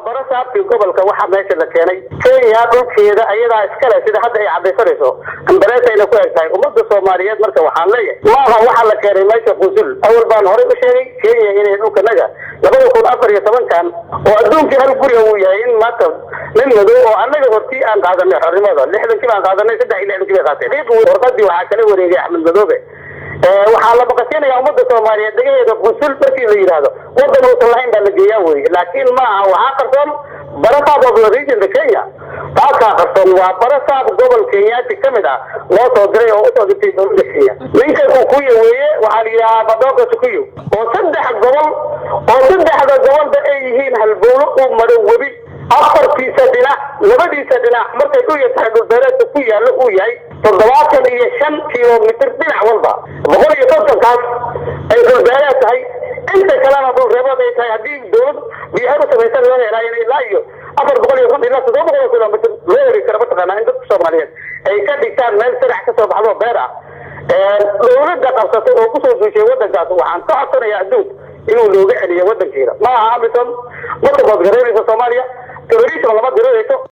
barasaabkii gobolka waxaa meesha la keenay kenya dhulkeeda ayadaa iskale sida hadda ay cadaysanayso ambareesayna ku eg tahay ummadda soomaaliyeed marka waxaan leeyahay maaha waxaa la keenay meesha qusul awal baan horey u sheegay kenya inay dhulkanaga labada kun afar iyo tobankan oo adduunkii hal guriga uu yahay in maanta nin madow oo annaga hortii aan qaadanay xornimada lixdankii baan qaadanay saddex iyo lixdankii bay qaateen warqadii waxaa kala wareegay axmed madoobe waxaa la baqasinayaa ummadda soomaaliyeed dagaheeda qusul markii la yidhaahdo wadan uusan lahayn baa la geeyaa weye laakiin ma aha waxaa qarsoon barasaab of the regionka kenya taasaa qarsoon waa barasaab gobol kenyaati ka mid ah loo soo diray oo usoo dirtay dowladda kenya ninka kukuya weeye waxaa la yidhahaa badooka sukuyo oo saddex gobol oo saddexda gobolba ay yihiin halbowlo uu maro webi afartiisa dhinac labadiisa dhinac markay u yartahay dhulbeereedka ku yaallo uu yahay toddobaatan iyo shan kilomitr dhinac walba boqol iyo kontonkaas ay dhulbeereed tahay inta kalena dhulreebood ay tahay haddii dowlad biyaha u samaysan loo helaayo ilaa iyo afar boqol iyo konton ilaa toddoba boqol kilomitr loo heri kara mataqaanaa in dadka soomaaliyeed ay ka dhigtaan meel sanac kasoo baxdo beer ah dowladda qabsatay oo kusoo duushay wadankaas waxaan ka codsanayaa adduun inuu looga celiyo wadankeeda ma aha amisom ma sabood garaynayso soomaaliya terrorism lama dirirayso